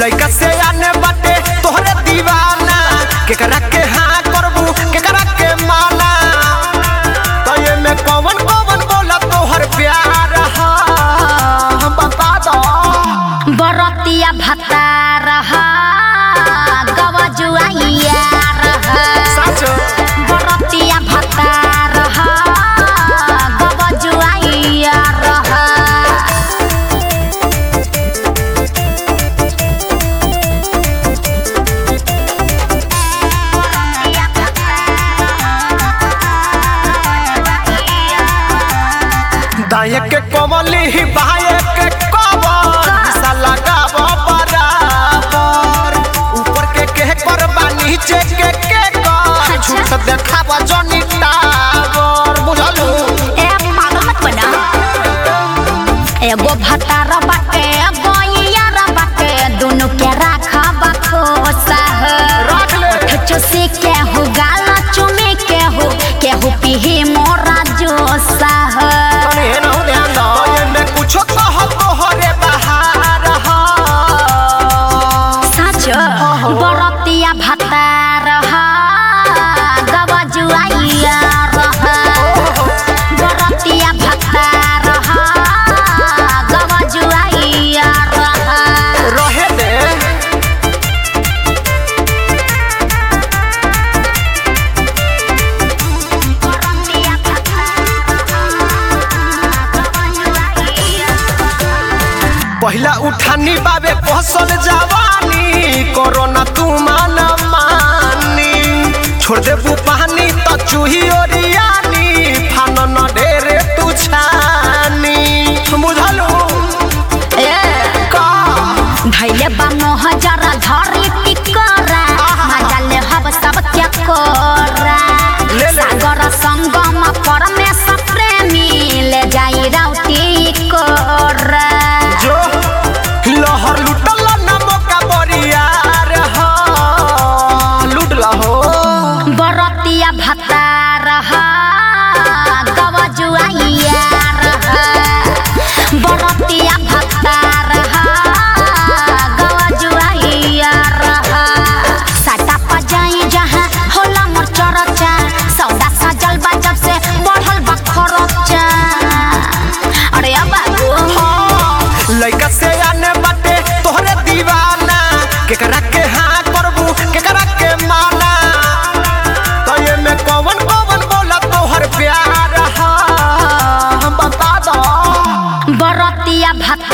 लइका से आने बाटे तोहरे दीवाना केकरा के हाँ करबू केकरा के माना तो ये में कौन कौन बोला तोहर प्यार हा हम बता दो बरतिया भत्ता रहा गवजुआइया रहा सच बरतिया भत्ता रहा गवजुआइया रहा दाए के कमली ही बाए के कबर सा लगाव बराबर ऊपर के के करबा नीचे के के कर झूठ देखावा जनी टावर बुझलू ए पागल मत बना एगो भतार बाटे एगो यार बाटे दोनों के राखा बखोसा है रख ले चुसी के हो गाला चुमे के हो के हो पीही मोरा जोसा है अरे हे ना ध्यान दो ये में कुछ कह तोहरे बहार हा सच बरतिया भत्ता रहा गवजुआइया रहा बरतिया भत्ता रहा गवजुआइया रहा रहे दे पहिला उठानी बाबे पहसल जवानी कोरोना तू मान मानी छोड़ देबू पानी तो चूही ओरियानी फान न ढेरे तू छानी बुझलू ए का धैले बानो हजार धरी टिकरा मजा ले हब सब क्या कोरा ले ले। सागर संगम परमेश प्रेमी ले जाई राउटी कोरा जो लहर लुटल न मौका बरियार हा लुटला हो बरतिया भत्ता रहा गवजुआइया रहा बरतिया भत्ता रहा गवजुआइया रहा साटा पजाई जहाँ होला मोर चरचा सौदा सजल बा जब से बढ़ल बा खरचा अरे अब बाबू लइका से आने बाटे तोहरे दीवाना केकरा के हाँ करबू केकरा के माना तो ये में कौन कौन बोला तोहर प्यार हा हम बता दो बरतिया भत्ता